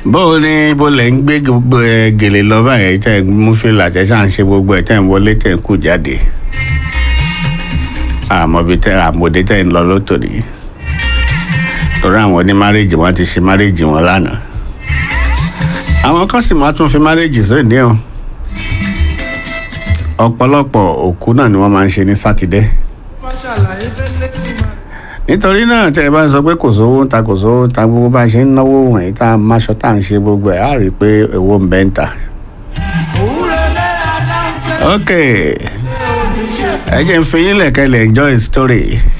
bó o ní bó lẹ̀ ń gbé gbogbo ẹ gèlè lọ báyìí tẹ̀ ń mú fìlà tẹ̀ ṣáà ń ṣe gbogbo ẹ̀ tẹ̀ ń wọlé tẹ̀ ń kú jáde àmọ́bi tẹ̀ àmọ́dé tẹ̀ ń lọ lótò nìyí torí àwọn oní márèjì wọn ti ṣe márèjì wọn lánàá àwọn kan sì máa tún fi márèjì sóde o ọ̀pọ̀lọpọ̀ òkú náà ni wọ́n máa ń ṣe ní sátidé nítorí náà tẹ́ ẹ bá sọ pé kò sówó ń ta kò sówó ń ta gbogbo bá a ṣe ń náwó wọ̀nyí tá a máṣọ tá à ń ṣe gbogbo ẹ̀ á rí i pé owó ń bẹ́ ń ta. ok ẹ jẹ́ ń fi yín lẹ̀kẹ́ lẹ̀ enjoy story.